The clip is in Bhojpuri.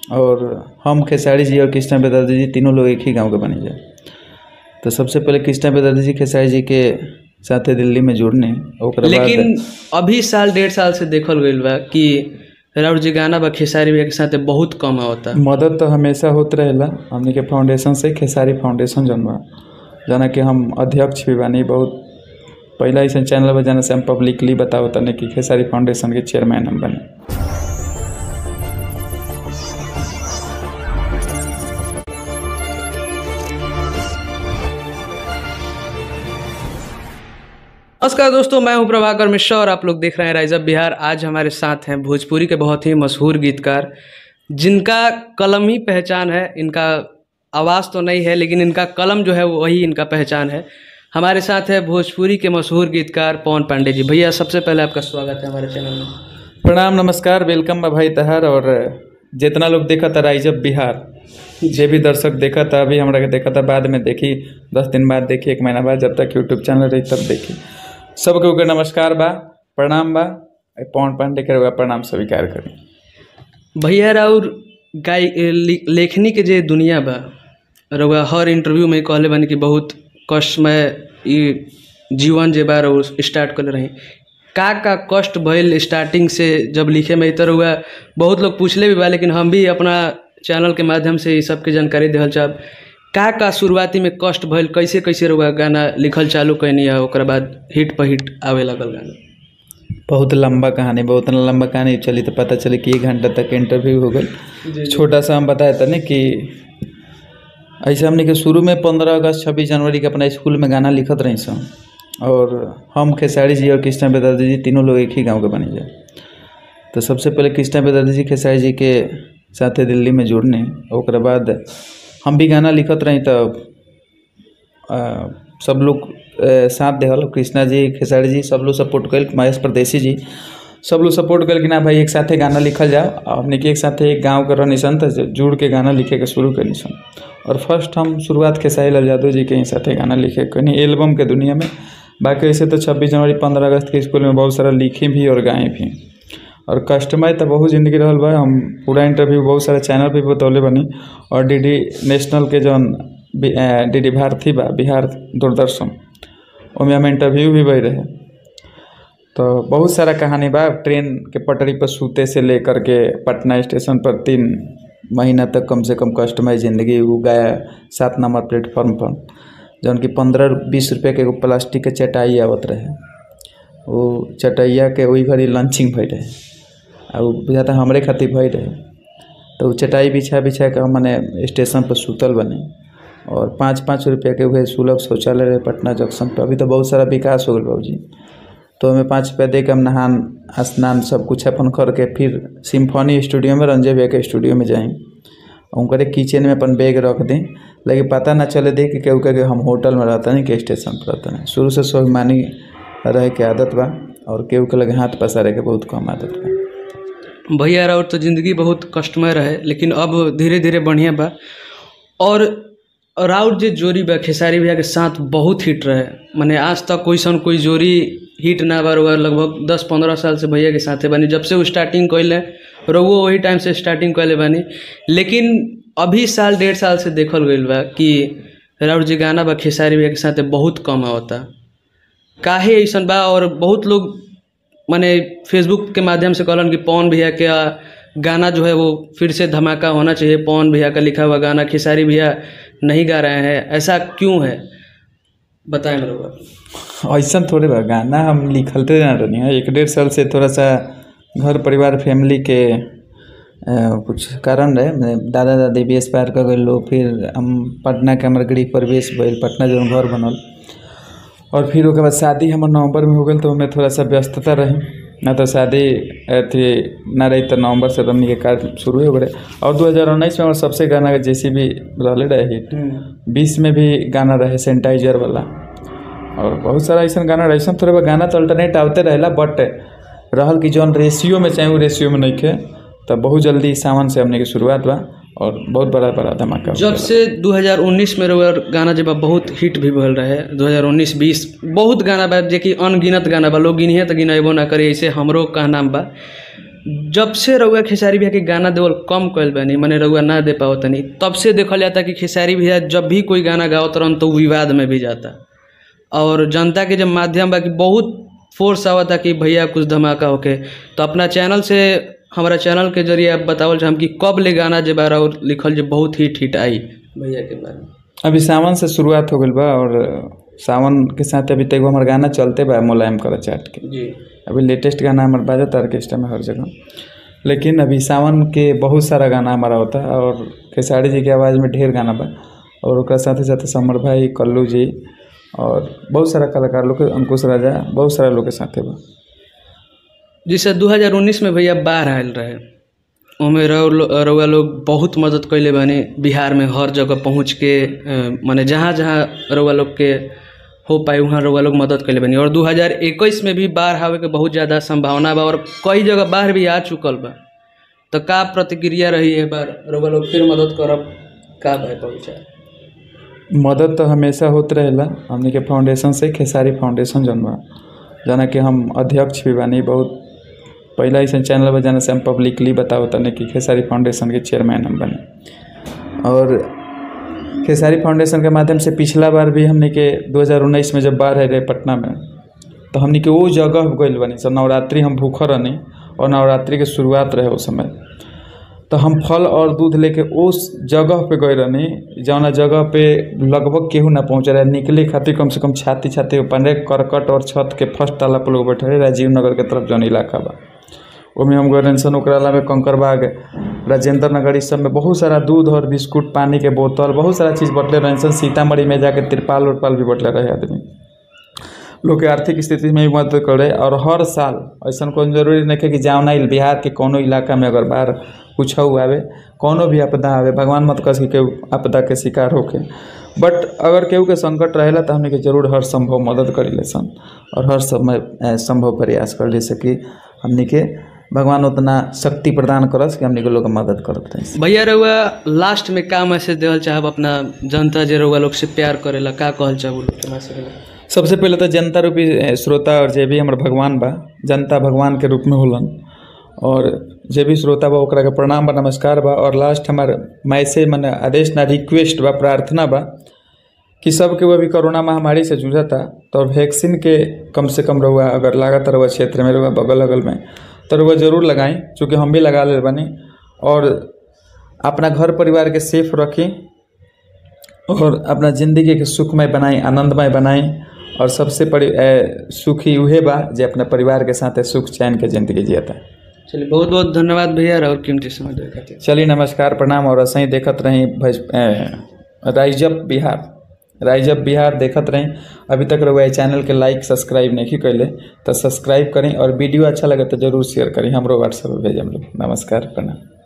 और हम खेसारी जी और कृष्णा बेदर्जी जी तीनों लोग एक ही गांव के बनी जाए तो सबसे पहले कृष्णा बेदर्जी जी खेसारी जी के साथे दिल्ली में जुड़ने ओकरा बाद लेकिन अभी साल डेढ़ साल से देखल गईल बा कि राउर जी गाना बा खेसारी भैया के साथे बहुत कम आवता मदद तो हमेशा होत रहेला हमनी के फाउंडेशन से खेसारी फाउंडेशन जौन बा जना कि हम अध्यक्ष भी बानी बहुत पहला ऐसा चैनल बा जना से हम पब्लिकली बताओ तने कि खेसारी फाउंडेशन के चेयरमैन हम बने नमस्कार दोस्तों मैं हूं प्रभाकर मिश्रा और आप लोग देख रहे हैं राइज अप बिहार आज हमारे साथ हैं भोजपुरी के बहुत ही मशहूर गीतकार जिनका कलम ही पहचान है इनका आवाज़ तो नहीं है लेकिन इनका कलम जो है वही इनका पहचान है हमारे साथ है भोजपुरी के मशहूर गीतकार पवन पांडे जी भैया सबसे पहले आपका स्वागत है हमारे चैनल में प्रणाम नमस्कार वेलकम बा भाई तहार और जितना लोग देखा था राइज अप बिहार जे भी दर्शक देखा था अभी हमरा के देखा था बाद में देखी दस दिन बाद देखी एक महीना बाद जब तक यूट्यूब चैनल रही तब देखी सबके ओके नमस्कार बा प्रणाम बा ए पवन पांडे के रउआ प्रणाम स्वीकार करी भैया राउर गाय लि- लेखनी के जे दुनिया बा रउआ हर इंटरव्यू में कहले बानी कि बहुत कष्टमय ई जीवन जे बा रउआ स्टार्ट कर रही का का कष्ट भइल स्टार्टिंग से जब लिखे में तो रउआ बहुत लोग पूछले भी बा लेकिन हम भी अपना चैनल के माध्यम से ई सबके जानकारी देहल चाहब का का शुरुआती में कष्ट भइल कैसे कैसे रउआ गाना लिखल चालू कैनी है ओकरा बाद हिट पर हिट आवे लगल गाना बहुत लंबा कहानी बहुत लंबा कहानी चली तो पता चली कि एक घंटा तक इंटरव्यू हो गई छोटा सा हम बताया था ना कि ऐसे हमने के शुरू में पंद्रह अगस्त छब्बीस जनवरी के अपना स्कूल में गाना लिखत रही सन और हम खेसारी जी और कृष्णा बेदर्जी जी तीनों लोग एक ही गांव के बनी जाए तो सबसे पहले कृष्णा बेदर्जी जी खेसारी जी के साथे दिल्ली में जुड़ने ओकरा बाद हम भी गाना लिखत रही तो आ, सब लोग आ, साथ देहल कृष्णा जी खेसारी जी सब लोग सपोर्ट कल महेश परदेसी जी सब लोग सपोर्ट कल कि ना भाई एक साथे गाना लिखल जाओ और हमने के एक साथे एक गांव के रहनी सन तो जुड़ के गाना लिखे के शुरू करनी सन और फर्स्ट हम शुरुआत खेसारी लाल यादव जी के ही साथे गाना लिखे कनी एल्बम के दुनिया में बाकी ऐसे तो छब्बीस जनवरी पंद्रह अगस्त के स्कूल में बहुत सारा लिखे भी और गाए भी और कस्टमर तो बहुत जिंदगी रहल बा हम पूरा इंटरव्यू बहुत सारा चैनल पे भी बतौले बनी और डी डी नेशनल के जौन डी डी भारती बा बिहार दूरदर्शन ओमे हम इंटरव्यू भी भई रहे तो बहुत सारा कहानी बा ट्रेन के पटरी पर सूते से लेकर के पटना स्टेशन पर तीन महीना तक कम से कम कस्टमर जिंदगी वो गया सात नंबर प्लेटफॉर्म पर जौन कि पंद्रह बीस रुपये के एगो प्लास्टिक के चटाई आवत रहे वो चटैया के वही घड़ी लंचिंग भई रहे आ उ बुझाता हमरे खातिर भई रहे तो उ चटाई बिछा बिछा के हम मने स्टेशन पर सुतल बने और पाँच पाँच रुपया के उहे सुलभ शौचालय रहे पटना जंक्शन पर अभी तो बहुत सारा विकास हो गल बाबूजी तो हमें पाँच रुपया दे के हम नहान स्नान सब कुछ अपन करके फिर सिम्फनी स्टूडियो में रंजय भैया के स्टूडियो में जाएं उनकरे किचन में अपन बैग रख दें लेकिन पता ना चले दे कि केहू के हम होटल में रहता नहीं कि स्टेशन पर रहता नहीं शुरू से स्वाभिमानी रहे के आदत बा और केहू के लगे हाथ पसारे के बहुत कम आदत बा भैया राउर तो जिंदगी बहुत कष्टमय रहे लेकिन अब धीरे धीरे बढ़िया बा और राउर जे जोड़ी बा खेसारी भैया के साथ बहुत हिट रहे माने आज तक कोई सन कोई जोड़ी हिट ना बा रउआ लगभग दस पंद्रह साल से भैया के साथे बानी जब से वो स्टार्टिंग कैले रउओ वही टाइम से स्टार्टिंग कैले बानी लेकिन अभी साल डेढ़ साल से देखल गईल बा कि राउर जी गाना बा खेसारी भैया के साथे बहुत कम आवता काहे ऐसन बा और बहुत लोग माने फेसबुक के माध्यम से कहलन कि पवन भैया के आ, गाना जो है वो फिर से धमाका होना चाहिए पवन भैया का लिखा हुआ गाना खेसारी भैया नहीं गा रहे हैं ऐसा क्यों है बताएं मेरे को ऐसा थोड़े बा गाना हम लिखलते ना रहनी है एक डेढ़ साल से थोड़ा सा घर परिवार फैमिली के अ, कुछ कारण रहे मैं दादा दादी भी एक्सपायर कर गए फिर हम पटना के हमारे गृह प्रवेश भइल पटना जो घर बनल और फिर ओके बाद शादी हमर नवंबर में हो गई तो हमें थोड़ा सा व्यस्तता रही ना तो शादी अथी ना रही तो नवंबर से तो हमनी के कार्य शुरू हो गए और दो हज़ार उन्नीस में हमार सबसे गाना जैसे भी रहले रहे हिट बीस में भी गाना रहे सैनिटाइजर वाला और बहुत सारा ऐसा गाना रहे ऐसा थोड़ा गाना तो अल्टरनेट आवते रहेला बट रहल कि जौन रेशियो में चाहे वो रेशियो में नहीं खे तो बहुत जल्दी सावन से हमने की शुरुआत बा और बहुत बड़ा बड़ा धमाका जब से 2019 में रउआ गाना जब बहुत हिट भी भल रहे 2019-20 बहुत गाना बा जे कि अनगिनत गाना बा लोग गिनिए तो गिनेबो ना करे ऐसे हमरो कहना बा जब से रउआ खेसारी भैया के गाना देवल कम कइल बानी माने रउआ ना दे पावत तनी तब से देखल जाता कि खेसारी भैया जब भी कोई गाना गावत रहन तो विवाद में भी जाता और जनता के जब माध्यम बा कि बहुत फोर्स आवता कि भैया कुछ धमाका होके तो अपना चैनल से हमारा चैनल के जरिए आप बतावल चाहम कि कब ले गाना जे बार और लिखल जे बहुत हिट हिट आई भैया के बारे में अभी सावन से शुरुआत हो गइल बा और सावन के साथ अभी तक हमार गाना चलते बा मुलायम कर चाट के जी अभी लेटेस्ट गाना हमार बाजत ऑर्केस्ट्रा में हर जगह लेकिन अभी सावन के बहुत सारा गाना हमारा होता है और खेसारी जी के आवाज़ में ढेर गाना बा और ओकरा साथे साथे समर भाई कल्लू जी और बहुत सारा कलाकार लोग के अंकुश राजा बहुत सारा लोग के साथे बा जिसे 2019 में भैया बाढ़ आयल रहे ओमे रउ- रउआ लोग बहुत मदद कैले बानी बिहार में हर जगह पहुँच के अ, माने जहाँ जहाँ रउआ लोग के हो पाए वहाँ रउआ लोग मदद कैले बानी और 2021 में भी बाढ़ आवे के बहुत ज़्यादा संभावना बा और कई जगह बाढ़ भी आ चुकल बा तो का प्रतिक्रिया रही है बार रउआ लोग फिर मदद करब का भाई पहुँचा मदद तो हमेशा होत रहेला हमनी के फाउंडेशन से खेसारी फाउंडेशन जौन बा जना कि हम अध्यक्ष भी बानी बहुत पहला ऐसा चैनल बा जाना से हम पब्लिकली बताओ तने कि खेसारी फाउंडेशन के चेयरमैन हम बने और खेसारी फाउंडेशन के माध्यम से पिछला बार भी हमने के 2019 में जब बाढ़ आए रहे पटना में तो हमने के वो जगह गइल बनी सब नवरात्रि हम भूखल रहनी और नवरात्रि के शुरुआत रहे उस समय तो हम फल और दूध लेके उस जगह पे गए रहनी जौना जगह पे लगभग केहू ना पहुँच रहा निकले खातिर कम से कम छाती छाती पन्ने करकट और छत के फर्स्ट ताला पर लोग बैठे रहे राजीव नगर के तरफ जौन इलाका बा ओमे हम गए रहनी सन ओकरा अलावा कंकरबाग राजेंद्र नगर इस सब में बहुत सारा दूध और बिस्कुट पानी के बोतल बहुत सारा चीज़ बटले रहनी सन सीतामढ़ी में जाके तिरपाल उरपाल भी बटले रहे आदमी लोग के आर्थिक स्थिति में भी मदद करे और हर साल ऐसा कोनो जरूरी नहीं है कि जावना इल- बिहार के कोनो इलाका में अगर बाढ़ कुछ आवे कोनो भी आपदा आवे भगवान मत कस कि केहू आपदा के शिकार होके बट अगर केहू के संकट रहेला तो हमने के जरूर हर संभव मदद करी ले सन और हर समय अ, संभव प्रयास कर ले सकी हमने के भगवान उतना शक्ति प्रदान करस कि हमने के लोग के मदद करत रही भैया रउआ लास्ट में का मैसेज देवल चाहब अपना जनता जे रउआ लोग से प्यार करेला का कहल चाहब उ लोग के मैसेज सबसे पहले तो जनता रूपी अ, श्रोता और जे भी हमर भगवान बा जनता भगवान के रूप में होलन और जे भी श्रोता बा ओकरा के प्रणाम बा नमस्कार बा और लास्ट हमार मैसेज मने आदेश ना रिक्वेस्ट बा प्रार्थना बा कि सब के वो अभी कोरोना महामारी से जूझता तो वैक्सीन के कम से कम रहुआ अगर लागत रहुआ क्षेत्र में रहुआ बगल अगल में तो रहुआ जरूर लगाएं चूँकि हम भी लगा ले बनी और अपना घर परिवार के सेफ रखें और अपना ज़िंदगी के सुखमय बनाएं आनंदमय बनाएं और सबसे बड़ी अ, सुखी उहे बा जे अपने परिवार के साथ सुख चैन के ज़िंदगी जियता चलिए बहुत बहुत धन्यवाद भैया और कीमती समय देवे खातिर चलिए नमस्कार प्रणाम और ऐसे ही देखत रही भज अ, राइजअप बिहार राइजअप बिहार देखत रही अभी तक रहुआ ये चैनल के लाइक सब्सक्राइब नहीं कैले तो सब्सक्राइब करें और वीडियो अच्छा लगे तो जरूर शेयर करें हमरो व्हाट्सएप पे भेजम लोग नमस्कार प्रणाम